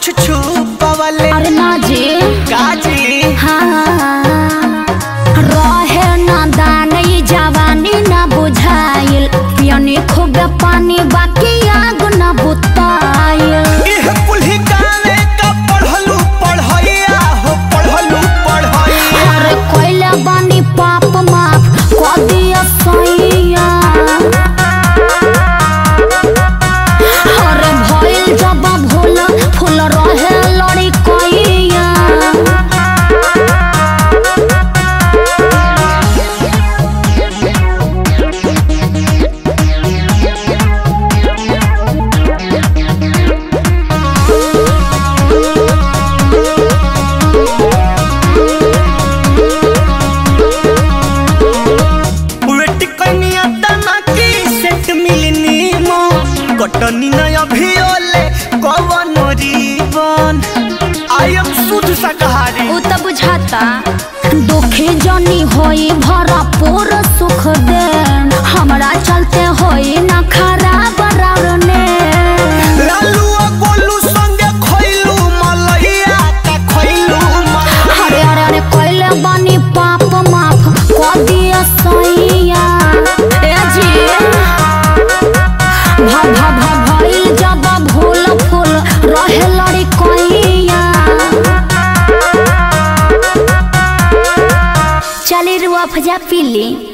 कुछ छुपवले अरे ना जी काजी हाँ रहे ना दान ई जवानी ना बुझाइल पियनी खूब पानी बाकी आग ना बुताइल इह कुल्ही गावे का पढ़लू पढ़ैया हो पढ़लू पढ़ैया अरे कोइला बानी पाप माफ कर दिया सैया अरे भइल जब भूल फूल रहे लड़ी कोइया वेट कनिया तना की सेट मिलनी मो कटनी न अभियोले कवन जीवन आई एम शुद्ध शाकाहारी उ त बुझाता दुखी जनी होई भरपूर सुख दे हमरा चलते होई ना खराब रावने लालू आ गोलू संगे खइलू मलैया का खइलू मलैया अरे अरे अरे कोइले बानी पाप माफ कर दिया सैया ए जी भा भा भा भइल जब भूल फूल रहे लड़ी कोइया चली रुआ फजा पीली